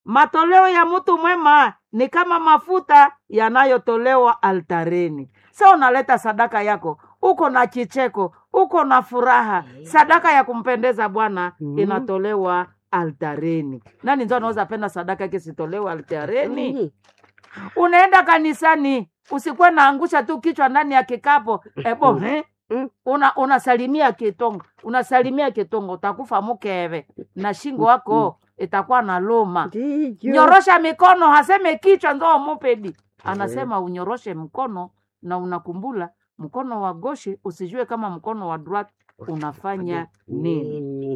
matoleo ya mtu mwema ni kama mafuta yanayotolewa altareni sa unaleta sadaka yako uko na kicheko uko na furaha sadaka ya kumpendeza bwana Mhm. inatolewa altareni nani nzo anaweza penda sadaka yake sitolewe altareni Mm. unaenda kanisani usikuwe naangusha tu kichwa ndani ya kikapo ebo eh? Mm. una unasalimia kitongo unasalimia kitongo utakufa mukeve na shingo wako itakuwa na luma Ndiyo. nyorosha mikono haseme kichwa ndo mupedi anasema unyoroshe mkono na unakumbula mkono wa goshi usijue kama mkono wa drat unafanya nini Nini?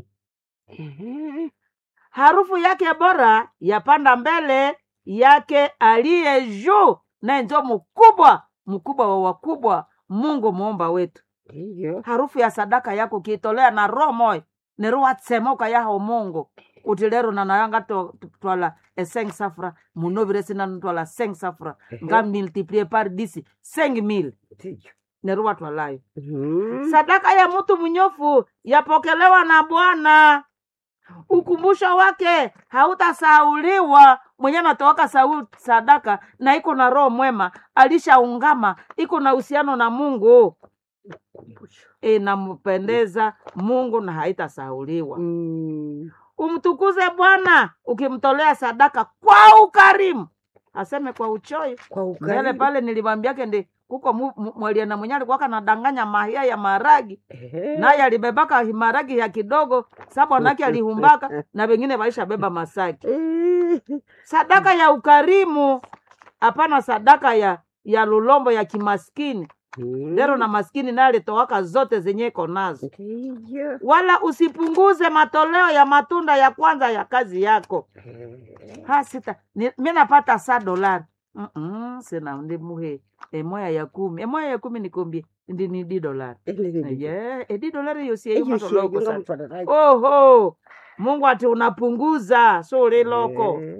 Ehe. harufu yake bora yapanda mbele yake aliye juu naye njo mkubwa mkubwa wa wakubwa mungu muumba wetu Ndiyo. harufu ya sadaka yako kiitolea na roho moyo neruwatsemoka yaho mungu uti lero nanayanga to- to- twala eseng safra munovire sina twala seng safra nga multiplie par disi seng mil Ndiyo. neruwa twalayo Mhm. sadaka ya mtu mnyofu yapokelewa na bwana ukumbusho wake hautasauliwa mwenye anatoaka sau sadaka na iko na roho mwema alishaungama iko na uhusiano na mungu Kumbusho. inampendeza mungu na haitasauliwa Mm. umtukuze bwana ukimtolea sadaka kwa ukarimu aseme kwa uchoyo Kwa mbele ukarimu. pale nilimwambiake ndi kuko mu- mu- mwaliana mwenye alikuwaka nadanganya mahia ya maragi Ehe. naye alibebaka maragi ya kidogo sa bwanake alihumbaka na wengine waishabeba masaki Eh. sadaka ya ukarimu hapana sadaka ya ya lulombo ya kimaskini Mm. lero na maskini naye alitowaka zote zenye iko nazo Ndiyo. wala usipunguze matoleo ya matunda ya kwanza ya kazi yako Eh. ha sita ni- mi napata sa dolari Mm-mm, sina ndi muhe emoya ya kumi emoya ya kumi nikombie ndi ni di dolari Ele- ele- ele. ye edi dolari Eyo yosieyomatoloko shiyonga sana mutwadaraji. oho mungu ati unapunguza suri loko Eh.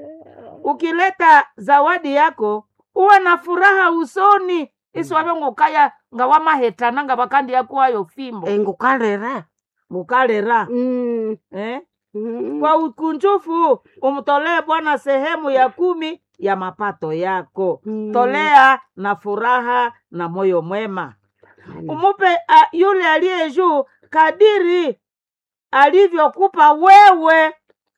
ukileta zawadi yako uwe na furaha usoni isiwabe ngukaya nga wamahetana nga bakandi yakuwayo fimbo Eh, ngukalera. ngukalera Mm. eh? Mm. kwa ukunjufu umtolee bwana sehemu ya kumi ya mapato yako Mm. tolea na furaha na moyo mwema Mm. umupe a, yule aliye juu kadiri alivyokupa wewe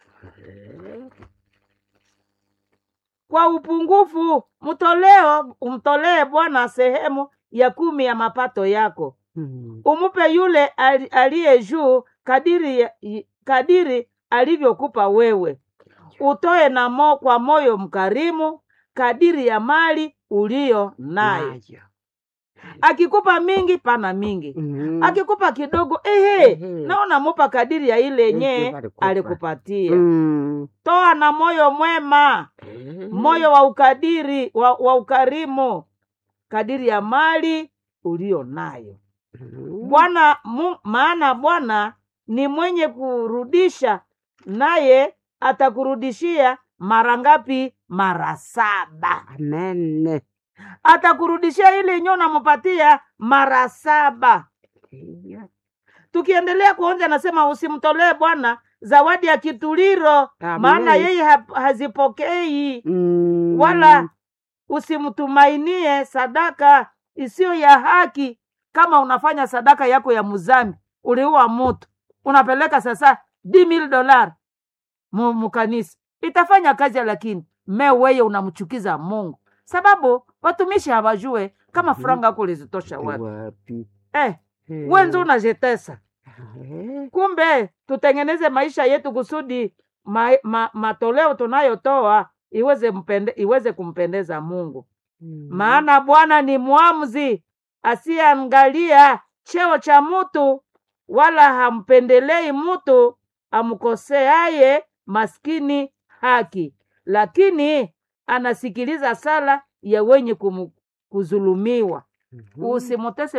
kwa upungufu mtoleo umtolee bwana sehemu ya kumi ya mapato yako Mm. umupe yule ali- aliye juu kadiri, ya- i- kadiri alivyokupa wewe utoe na mo, kwa moyo mkarimu kadiri ya mali uliyo nayo Nayo. akikupa mingi pana mingi Mm. akikupa kidogo ehe Ehe. naona mupa kadiri ya ile yenye Yenye alikupa. alikupatia Mm. toa na moyo mwema Eh. moyo wa ukadiri wa, wa ukarimu kadiri ya mali ulio nayo Mm. bwana mu, maana bwana ni mwenye kurudisha naye atakurudishia mara ngapi mara saba Amen. atakurudishia ile yenyewe unampatia mara saba Ndiyo. tukiendelea kuonja nasema usimtolee bwana zawadi ya kituliro Amen. maana yeye ha, hazipokei Mm. wala usimtumainie sadaka isiyo ya haki kama unafanya sadaka yako ya muzambi uliua mutu unapeleka sasa mil dolar mu- mukanisa itafanya kazi lakini me weye unamchukiza mungu sababu watumishi hawajue kama Mhm. franga yako ulizitosha wapi Wapi? eh, Eh. wenzi unajetesa Eh. kumbe tutengeneze maisha yetu kusudi ma, ma, matoleo tunayotoa iweze mpende, iweze kumpendeza mungu Mm. maana bwana ni mwamuzi asiyeangalia cheo cha mtu wala hampendelei mtu amkoseaye maskini haki lakini anasikiliza sala ya wenye kumu- kuzulumiwa Mhm. usimutese